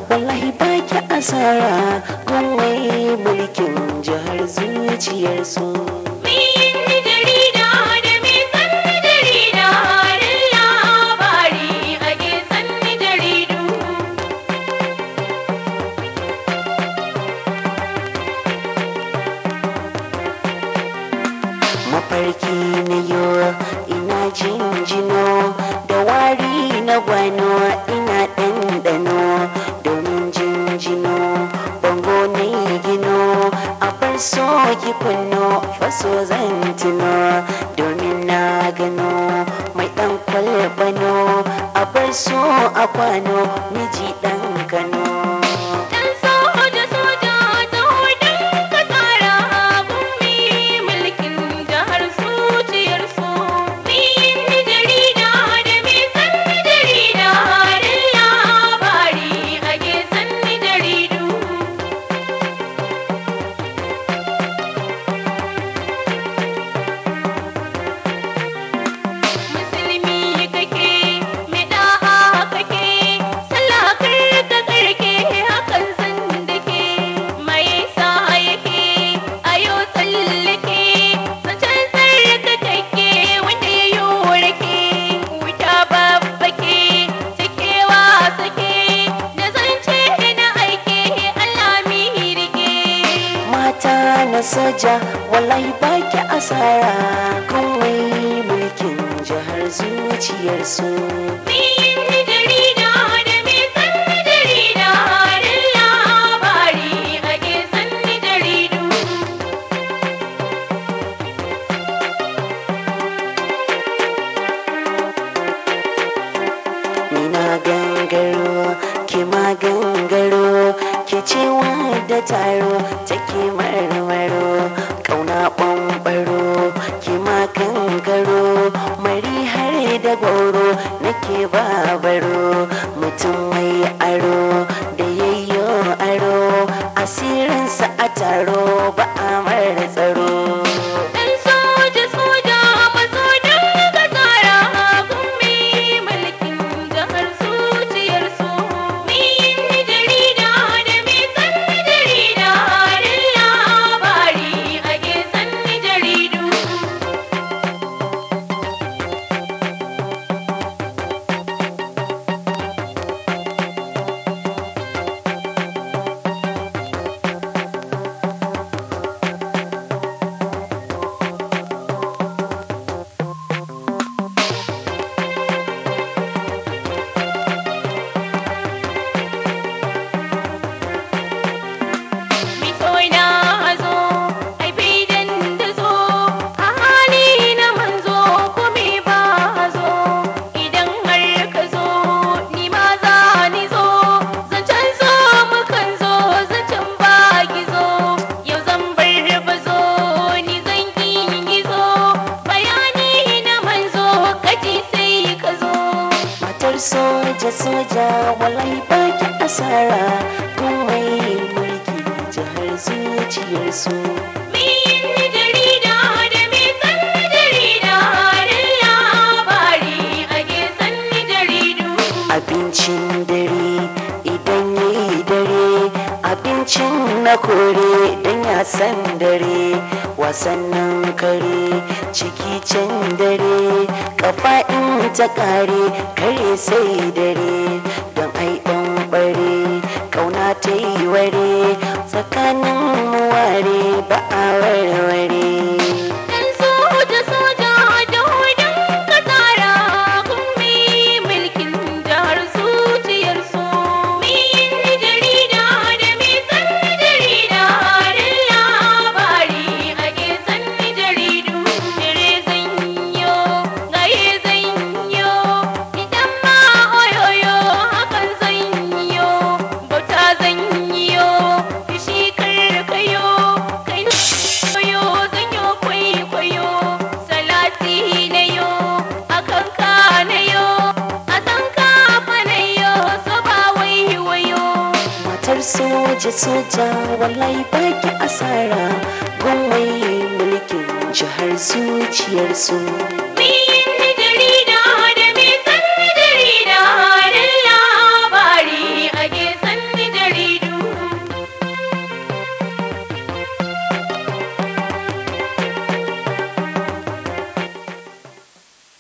wallahi baki asara kawai mulkin jihar zuciyarsu mafarki na yo ina jinjino da wari na gwano ina ɗanɗano domin jinjino bango na yi gino a bar so ki kunno faso zan tuno domin na gano mai ɗan kwalbano a bar so a kwano miji ɗan kano na soja wallahi baki asara kawai mulkin jihar zuciyarsu Nina gangaro ke ma gangaro ke cewa da taro take marmaro kauna ɓanɓaro ke ma gangaro mari har da goro nake babaro mutum mai aro da yayyo aro asirinsa a taro ba a mara tsaro soja soja wallahi baki asara komai mulki jihar zuciyarsu abincin dare idan yayi dare abincin na kore don ya san dare wasannin kare ciki can dare kafa in ta kare kare sai dare don ai dan bare kauna ta yi ware tsakanin ware ba a warware soja soja wallahi baki asara gwamnati mulkin jihar zuciyarsu